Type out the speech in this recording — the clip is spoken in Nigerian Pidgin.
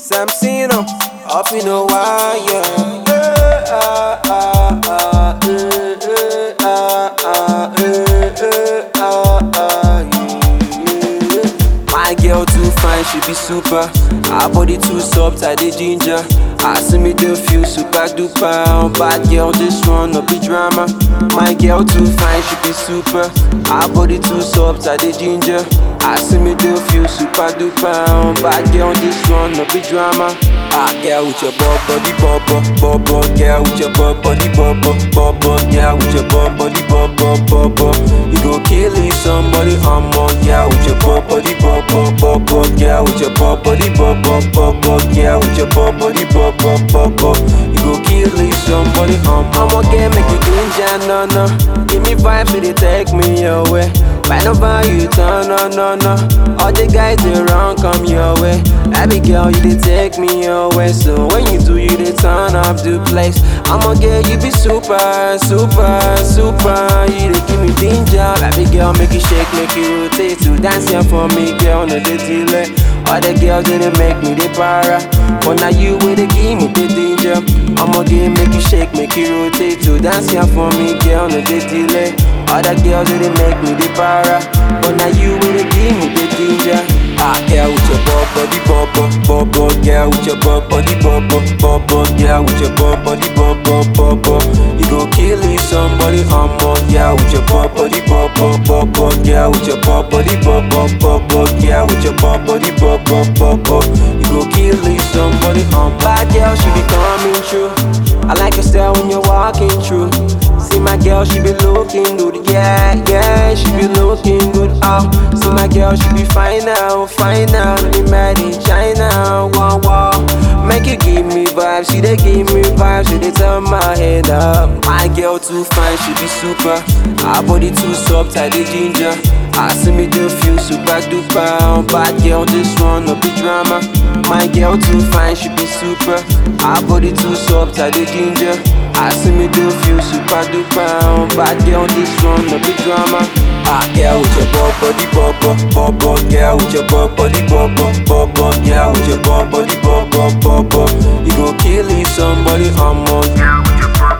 Samsino, up you know why, yeah. Eh, ah, ah, ah, eh, eh, ah, ah, eh, eh, ah, ah, yeah, yeah. My girl too fine, she be super. Her body too soft, I dey ginger. I see me do feel super duper. Bad girl, this one no be drama. My girl too fine, she be super. Her body too soft, I dey ginger. I see me do feel super duper. Bad girl, this one no be drama. Ah, girl with your bob body bubble, bubble. Girl with your bob body bubble, bubble. Girl with your bob body bubble, bubble. You go kill it, somebody, I'm on. Girl with your bob body bubble, bubble. Girl with your bob body bubble, bubble. Girl with your bob body bubble, bubble. You go kill it, somebody, I'm on. I'ma get make you ginger, no, no. Give me vibes, so they take me away. Find over you, turn, no, no, no. All the guys around come your way. Baby girl, you they take me away. So when you do, you they turn up the place. I'ma get you be super, super, super. You they give me danger. Baby girl, make it shake, make it rotate. To dance here for me, girl, no they delay. All the girls they dey make me they para. But now you with the give me the danger. I'ma get make you shake, make it rotate. To dance here for me, girl, no they delay. All the girls they dey make me they para. But now you with the give me the danger. Ah, girl with your bob body bubble, bubble. Girl with your bob body bubble, bubble. Girl with your bob body bubble, bubble. You go kill it, somebody, I'm on. Girl with your bob body bubble, bubble. Girl with your bob body bubble, bubble. Girl with your bob body bubble, bubble. You go kill it, somebody, I'm Bad girl, she be coming true. I like your style when you're walking through. See my girl, she be looking good, yeah, yeah, she be looking good. Oh, see my girl, she be fine now, fine now. Be mad in China, wow, wow. Make you give me vibes, she they give me vibes, she they turn my head up. My girl too fine, she be super. Her body too soft, I dey ginger. I see me do feel super duper. Bad girl, this one no be drama. My girl too fine, she be super. Her body too soft, I dey ginger. I see me do feel super duper. Bad girl, this one no be drama. Ah, girl with your bob body bubble, bubble. Girl with your bob body bubble, bubble. Girl with your bob body bubble, bubble. You go kill it, somebody, I'm on. Girl with your bob